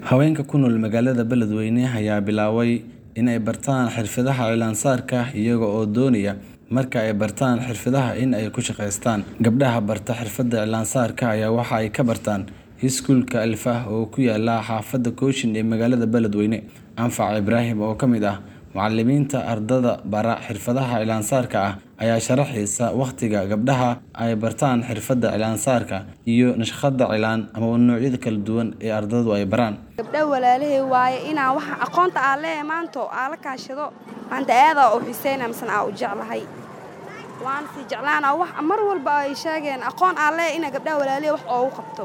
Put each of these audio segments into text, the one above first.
Haweenka ku nool magaalada Beledweyne ayaa bilaabay in ay bartaan xirfadaha cilaansaarka iyaga oo doonaya marka ay bartaan xirfadaha in ay ku shaqeystaan. Gabdhaha barta xirfadda cilaansaarka ayaa waxa ay ka bartaan iskuulka Alfah oo ku yaala xaafadda Kooshin ee magaalada Beledweyne. Anfac Ibraahim oo ka mid ah macallimiinta ardayda bara xirfadaha cilaansaarka ah ayaa sharaxaysa waqtiga gabdhaha ay bartaan xirfadda cilaansaarka iyo naqshadda cilaan ama noocyada kala duwan ee ardaydu ay baraan. gabdha walaalahay waaye inaan waxa aqoonta aan leeyahay maanta aan la kaashado maanta aadaa u xiiseynaa misena aan u jeclahay waan sii jeclaanaa wax mar walba ay sheegeen aqoon aan leeyahay inaan gabdhaha walaalahay wax oogu qabto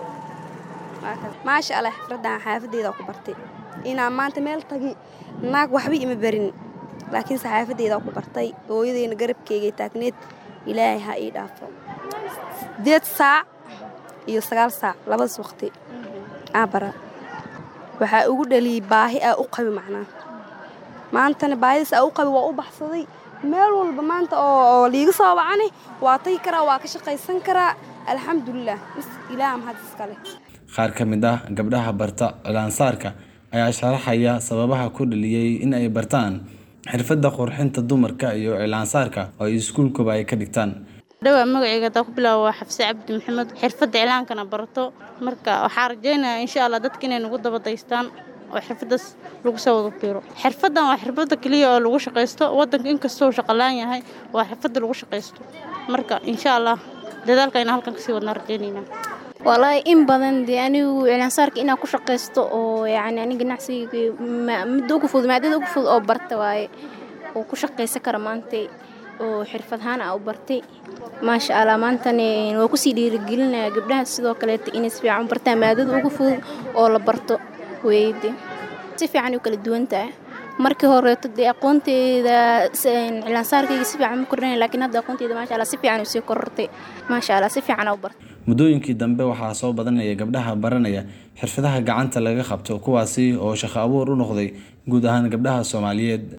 maasha allah xirfaddan xaafaddeeda ku bartay inaan maanta meel tagi naag waxba ima barin laakiin saxaafaddeeda ku bartay hooyadeyna garabkeygay taagneed ilaahay ha ii dhaafo sideed saac iyo sagaal saac labadaas waqti aa bara waxaa ugu dhaliyey baahi aa u qabi macnaa maantana baahidaas aa u qabi waa u baxsaday meel walba maanta oo liiga soo wacani waa tagi karaa waa ka shaqaysan karaa alxamdulilah mis ilaah mahad iskale Qaar ka mid ah gabdhaha barta cilaansaarka ayaa sharaxaya sababaha ku dhaliyay in ay bartaan xirfadda qurxinta dumarka iyo cilaansaarka oo ay iskuulkuba ay ka dhigtaan. dhawaa magacayga hadaa ku bilaabo waa xafse cabdi maxamed xirfadda cilaankana barato marka waxaa rajaynayaa insha allah dadka inay nagu daba daystaan oo xirfaddaas lagu soo wada biiro xirfaddan waa xirfadda keliya oo lagu shaqaysto waddanka inkastoo uu shaqalaan yahay waa xirfadda lagu shaqaysto marka insha allah dadaalka inaan halkan kasii wadnaa rajaynaynaa walaahi in badan dee anigu cilaansaarka inaan ku shaqaysto oo yacni aniga ganacsiga midda ugu fudud maadada ugu fudud oo barta waaye oo ku shaqaysan kara maanta oo xirfad ahaan aa u bartay maasha allah maantana waa kusii dhiirigelinaya gabdhaha sidoo kaleeta inay si fiican u bartaan maadada ugu fudud oo la barto weeyde si fiican u kala duwan tahay markii horeeto dee aqoonteeda cilaansaarkayga si fiican ma kordhanay laakiin hadda aqoonteeda maasha allah si fiican u sii korortay maasha allah si fiican aa u bartay Muddooyinkii dambe waxaa soo badanaya gabdhaha baranaya xirfadaha gacanta laga qabto kuwaasi oo shaqo abuur u noqday guud ahaan gabdhaha Soomaaliyeed.